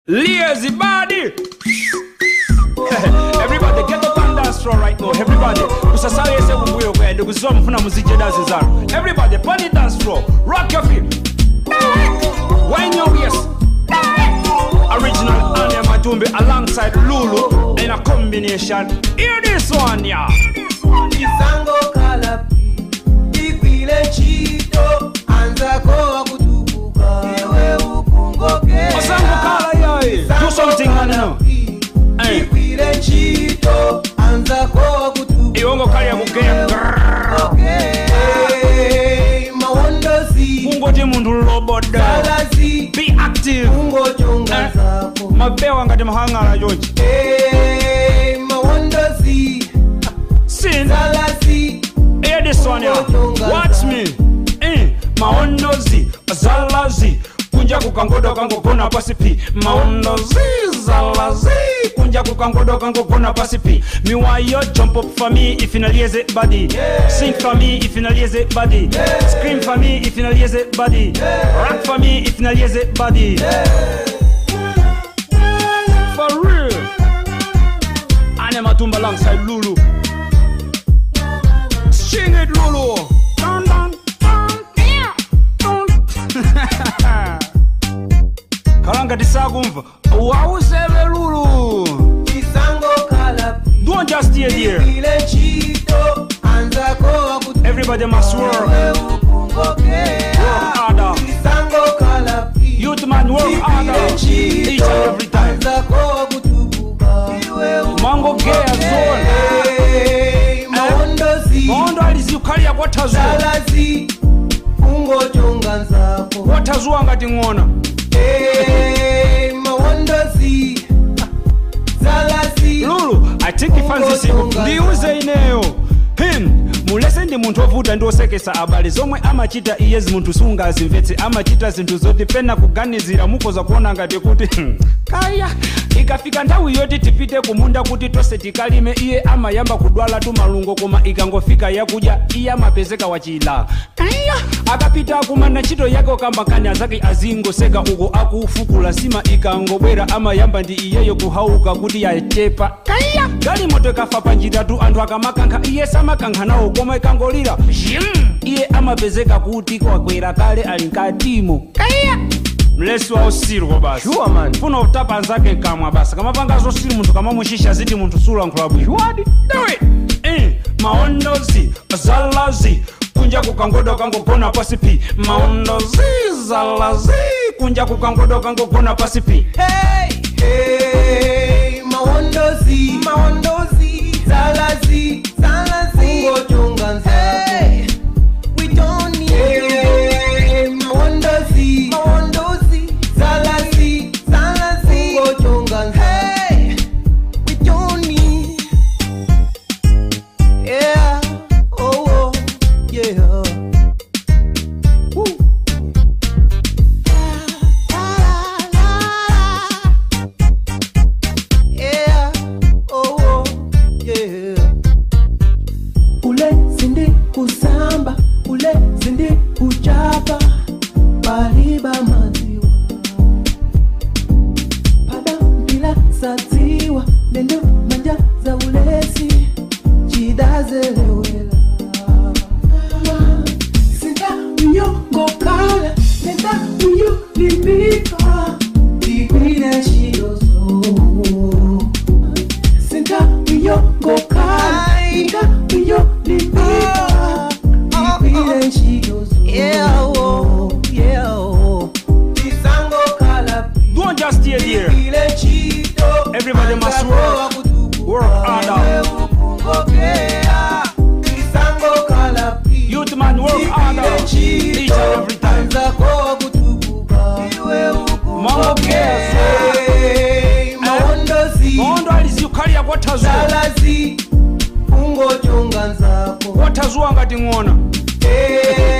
Lazy body. Everybody get up and dance floor right now. Everybody. Kusasale yese kumbuyo kwende kuziwa mfuna muzije dance zanu. Everybody pon the dance floor. Rock your feet. Wine your waist. Original Anya Matumbi alongside Lulu in a combination. Hear this one, yeah. Kisango kalapi ikwile ntchito anzako wakutukuka iwe ukungoke Masango kala yae. Do something, man, you know. Hey. ikwile ntchito anzako wakutukuka Iwongo kali ya kugea. mawondozi Kungoti muntu loboda. salazi Be active. kungojonga Eh. zako Mabewa ngati mahangala George. Eh, mawondozi Sin. salazi Hear this one, yeah. Watch me. Eh, maondozi, zalazi. Kunja kukangodo kangogona pasi pi maondozi zalazi kunja kukangodo kangogona pasi pi me why you jump up for me if you no lazy body sing for me if you no lazy body scream for me if you no lazy body rock for me if you no lazy body for real Ane Matumba alongside Lulu Sing it, Lulu. Dun, dun, dun, yeah, dun. kalanga tisakumva wauseve lulu kisango kalapi don't just stay there ikwile ntchito anzako wakutukuka everybody must work work harder Kisango kalapi youth man work harder each and every time anzako wakutukuka mango gea zone Eh, mawondozi maondo alizikukalia kwatazua salazi kungojonga nzako kwatazua ngati ng'ona Eh, mawondozi salazi lulu i think ifanzisiku ndiuze ineyo him mulese ndi munthu ovuta ndi osekesa abale zomwe amachita iyezi munthu sungazimvetse amachita zinthu zoti pena kuganizira mukoza kuona ngati kuti hmm, kaya ikafika nthawi yoti tipite kumunda kuti tonse tikalime iye amayamba kudwala tumalungo koma ikangofika yakudya iye amapezeka wachila kaya akapita akumana ntchito yake okambakani azake azingoseka uko akufukula sima ikangobwera amayamba ndi iyeyo kuhauka kuti yachepa kaya galimoto ikafa panjiratu anthu akamakankha iye samakankha nawo koma ikangolira zhim iye amapezeka kuti kwakwera kale ali mkatimo kaya mlesi wa usiriko basi Sure, man. funa utapa anzake kamwa basi kamapanga zosiri munthu kamamushisha ziti munthu sulankhula bwino wadi do it eh, maondozi zalazi kunja kukangodo kangogona pasi pi maondozi zalazi kunja kukangodo kangogona pasi pi Hey, hey, mawondozi mawondozi salazi salazi kungojonga nzako we don't need hey, mawondozi mawondozi salazi salazi kungojonga nzako hey, we don't need yeah oh, oh yeah Woo. Yeah, oh, oh, yeah. Ule zindi kusamba, ule zindi kuchapa, paliba maziwa. Pada mpila saziwa, nendo manja za ulesi, chidazelewela. Sinta unyongo kala, nenda uyu limbika, tigwile shidozo. Sinta unyongo kala, nenda uyu limbika, tigwile shidozo. Yeah, oh, yeah, oh. Kisango kala, don't just stay there tigwile chido. Everybody must work. Work harder. Kisango kala, youth man work harder each and every time Mambo maondo alizikukalia kwatazua salazi kungojonga nzako kwatazua ngati ng'ona Eh,